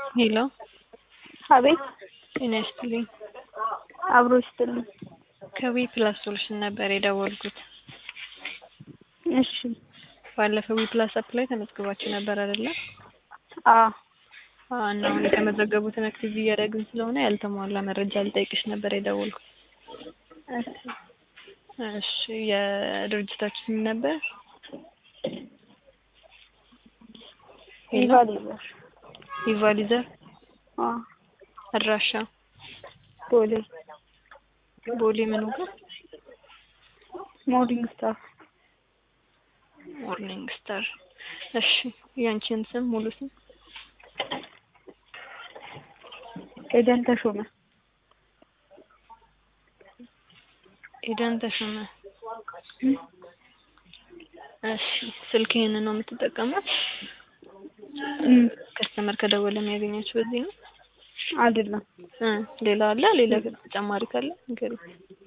ሄሎ አቤት ጤና ይስጥልኝ። አብሮ ይስጥልኝ። ከዊ ፕላስ ሶሉሽን ነበር የደወልኩት። እሺ ባለፈው ዊ ፕላስ አፕ ላይ ተመዝግባችሁ ነበር አይደለ? አዎ አዎ፣ እና አሁን የተመዘገቡትን አክቲቭ እያደረግን ስለሆነ ያልተሟላ መረጃ ልጠይቅሽ ነበር የደወልኩት። እሺ እሺ የድርጅታችሁ ስም ነበር? ሄሎ ኢቫሉዌሽን ኢቫሊዘር አዎ አድራሻ ቦሌ ቦሌ ምኑ ጋር? ሞርኒንግ ስታር ሞርኒንግ ስታር። እሺ ያንቺን ስም ሙሉ ስም? ኤደን ተሾመ ኤደን ተሾመ። እሺ ስልክ ይሄንን ነው የምትጠቀመው? እም ከስተመር ከደወለ የሚያገኛችሁ በዚህ ነው? አይደለም እ ሌላ አለ? ሌላ ተጨማሪ ካለ ንገሪኝ።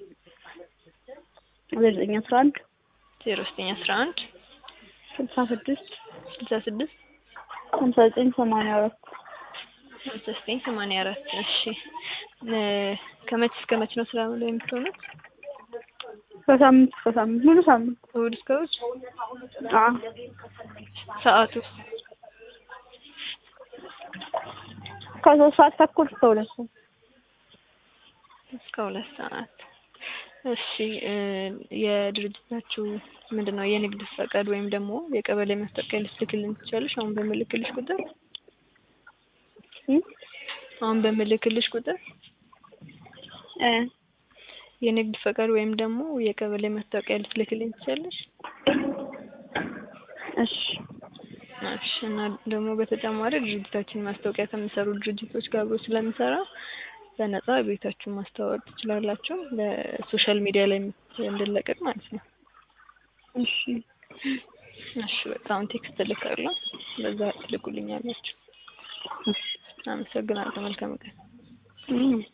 ዘጠኝ አስራ አንድ ዜሮ ዘጠኝ አስራ አንድ ስልሳ ስድስት ስልሳ ስድስት ሀምሳ ዘጠኝ ሰማንያ አራት ሀምሳ ዘጠኝ ሰማንያ አራት እሺ እ ከመቼ እስከ መቼ ነው ስራ ላይ የምትሆኑት? ከሳምንት እስከ ሳምንት ሙሉ ሳምንት እሑድ እስከ እሑድ? አዎ ሰዓቱ ከሶስት ሰዓት ተኩል እስከ ሁለት ሰዓት እስከ ሁለት ሰዓት። እሺ እ የድርጅታችሁ ምንድን ነው የንግድ ፈቃድ ወይም ደግሞ የቀበሌ መታወቂያ ልትልክልን ትችላለሽ? አሁን በምልክልሽ ቁጥር እም አሁን በምልክልሽ ቁጥር እ የንግድ ፈቃድ ወይም ደግሞ የቀበሌ መታወቂያ ልትልክልኝ ትችላለሽ? እሺ እሺ እና ደግሞ በተጨማሪ ድርጅታችን ማስታወቂያ ከሚሰሩ ድርጅቶች ጋር አብሮ ስለሚሰራ በነጻ ቤታችሁን ማስተዋወቅ ትችላላችሁ። በሶሻል ሚዲያ ላይ እንድለቀቅ ማለት ነው። እሺ እሺ በቃ አሁን ቴክስት እልካለሁ፣ በዛ ትልኩልኛላችሁ። አመሰግናለሁ። መልካም ቀን። እም